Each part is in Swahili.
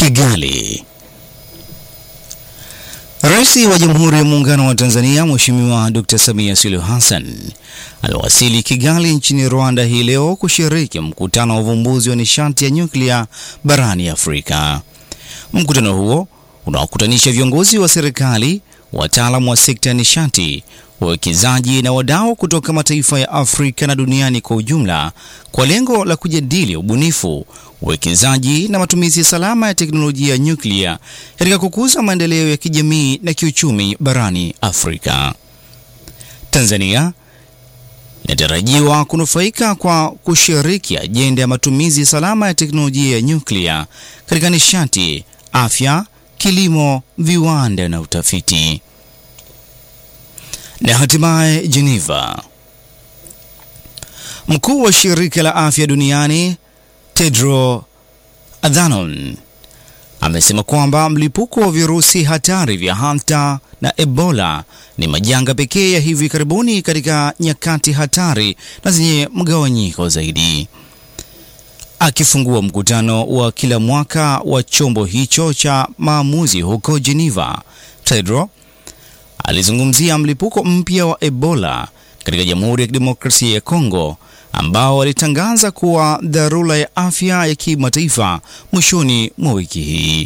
Kigali. Rais wa Jamhuri ya Muungano wa Tanzania Mheshimiwa Dr. Samia Suluhu Hassan amewasili Kigali nchini Rwanda hii leo kushiriki mkutano wa uvumbuzi wa nishati ya nyuklia barani Afrika. Mkutano huo unaokutanisha viongozi wa serikali, wataalamu wa sekta ya nishati, wawekezaji na wadau kutoka mataifa ya Afrika na duniani kwa ujumla kwa lengo la kujadili ubunifu, uwekezaji na matumizi salama ya teknolojia ya nyuklia katika kukuza maendeleo ya kijamii na kiuchumi barani Afrika. Tanzania inatarajiwa kunufaika kwa kushiriki ajenda ya matumizi salama ya teknolojia ya nyuklia katika nishati, afya, kilimo, viwanda na utafiti. Na hatimaye Geneva. Mkuu wa shirika la afya duniani Tedros Adhanom amesema kwamba mlipuko wa virusi hatari vya Hanta na Ebola ni majanga pekee ya hivi karibuni katika nyakati hatari na zenye mgawanyiko zaidi. Akifungua mkutano wa kila mwaka wa chombo hicho cha maamuzi huko Geneva, Tedros alizungumzia mlipuko mpya wa Ebola katika Jamhuri ya Kidemokrasia ya Kongo ambao alitangaza kuwa dharura ya afya ya kimataifa mwishoni mwa wiki hii.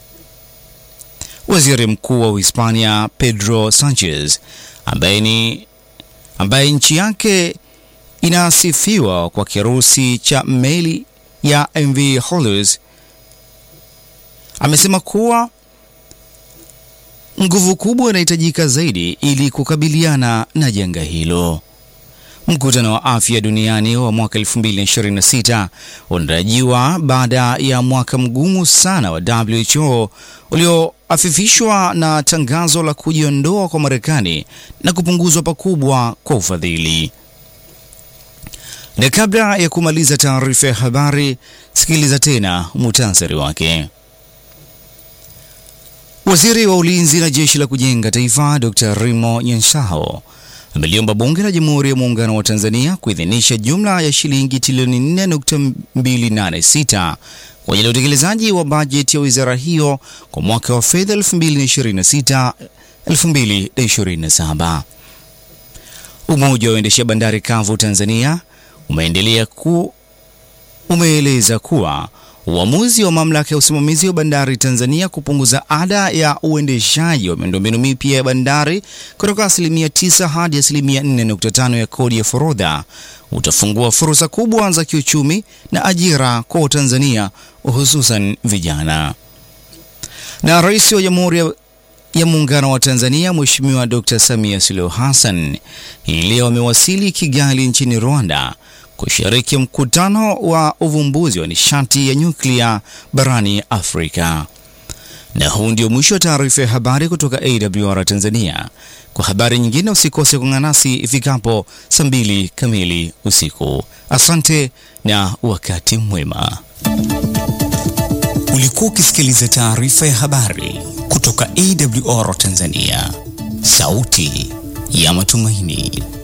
Waziri Mkuu wa Uhispania Pedro Sanchez ambaye ni ambaye nchi yake inasifiwa kwa kirusi cha meli ya MV Hormuz amesema kuwa nguvu kubwa inahitajika zaidi ili kukabiliana na janga hilo. Mkutano wa afya duniani wa mwaka 2026 unatarajiwa baada ya mwaka mgumu sana wa WHO ulioafifishwa na tangazo la kujiondoa kwa Marekani na kupunguzwa pakubwa kwa ufadhili. Na kabla ya kumaliza taarifa ya habari, sikiliza tena muhtasari wake. Waziri wa Ulinzi na Jeshi la Kujenga Taifa Dr. Rimo Nyanshao ameliomba Bunge la Jamhuri ya Muungano wa Tanzania kuidhinisha jumla ya shilingi trilioni 4.286 kwa ajili ya utekelezaji wa bajeti ya wizara hiyo kwa mwaka wa fedha 2026 2027. Umoja wa waendesha bandari kavu Tanzania umeendelea ku umeeleza kuwa uamuzi wa mamlaka ya usimamizi wa bandari Tanzania kupunguza ada ya uendeshaji wa miundombinu mipya ya bandari kutoka asilimia 9 hadi asilimia 4.5 ya kodi ya forodha utafungua fursa kubwa za kiuchumi na ajira kwa Watanzania hususan vijana. Na Rais wa Jamhuri ya Muungano wa Tanzania Mheshimiwa Dr. Samia Suluhu Hassan hii leo amewasili Kigali nchini Rwanda kushiriki mkutano wa uvumbuzi wa nishati ya nyuklia barani Afrika. Na huu ndio mwisho wa taarifa ya habari kutoka AWR Tanzania. Kwa habari nyingine usikose kuungana nasi ifikapo saa mbili kamili usiku. Asante na wakati mwema. Ulikuwa ukisikiliza taarifa ya habari kutoka AWR Tanzania, sauti ya matumaini.